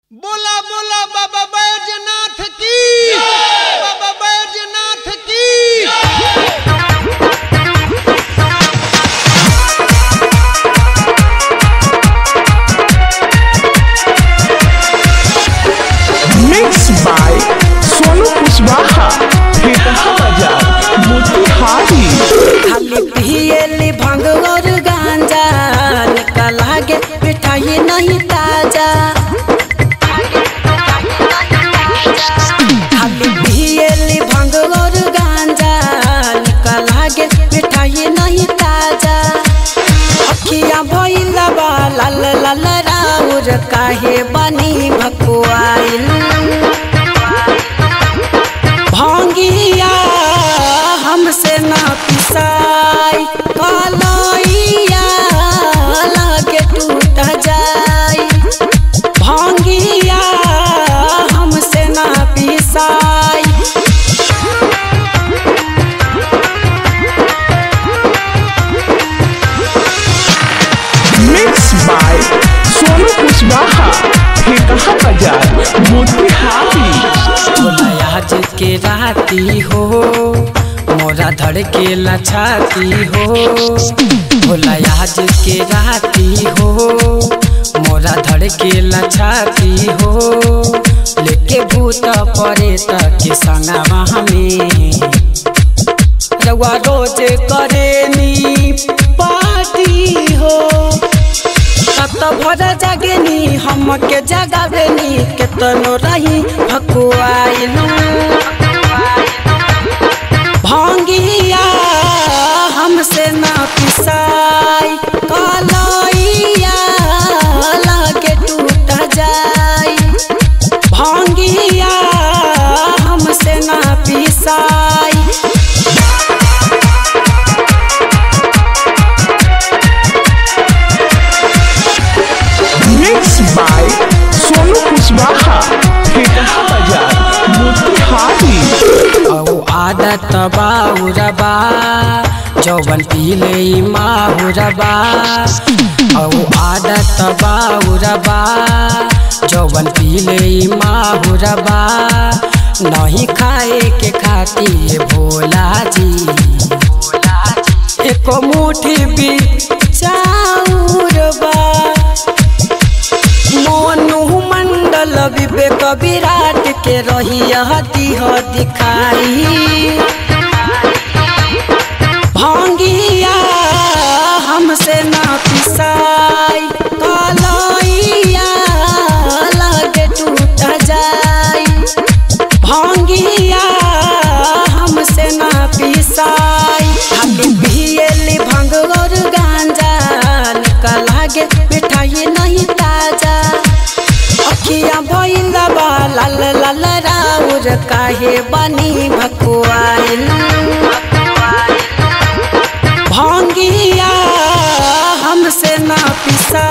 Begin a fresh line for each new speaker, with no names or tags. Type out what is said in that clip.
बोला बोला बाबा बैजनाथ की बाबा बैजनाथ की
Mixed by Sonu Kushwaha, Hetaha Bajar, Motihari.
खाली पियली भंग और गांजा निकला गे मिठाई नहीं ताजा खाली पियली भंग और गांजा निकला गे मिठाई नहीं ताजा अखियां भइला बा लाल लाल राउर काहे बनी भकुआइल भांगिया हमसे ना पिसाई कलैया लागे टूट जाई भांगिया हमसे ना पिसाई
Mixed by Sonu Kushwaha, Hetaha Bajar, Motihari.
आज के राती हो मोरा धड़ के लछाती हो भोला आज के राती हो मोरा धड़ के लछाती हो लेके भूत परे तक के संगवा हमें रउआ रोज करेनी पार्टी हो कत भर जागेनी हमके जगावेनी केतनो रही भकुआइलू भांगिया हमसे ना पिसाई कलैया लागे टूट जाई भांगिया हमसे ना पिसाई
Mixed by Sonu Kushwaha, Hetaha Bajar, Motihari.
औ आदत बाउरबा जौवन पीले माहुरबा औ आदत बाउरबा जौवन पीले माहुरबा नहीं खाए के खाती भोला जी एको मुठी भी चाउरबा मोनू मंडल विवेक विराट के रही हती हो दिखाई भांगिया हमसे ना पिसाई कलैया लागे टूट जाई भांगिया हमसे ना पिसाई खाली पियली भंग और गांजा निकला गे मिठाई नहीं ताजा अखियां भइला बा लाल लाल राउर काहे बनी भकुआइल भांगिया हमसे ना पिसा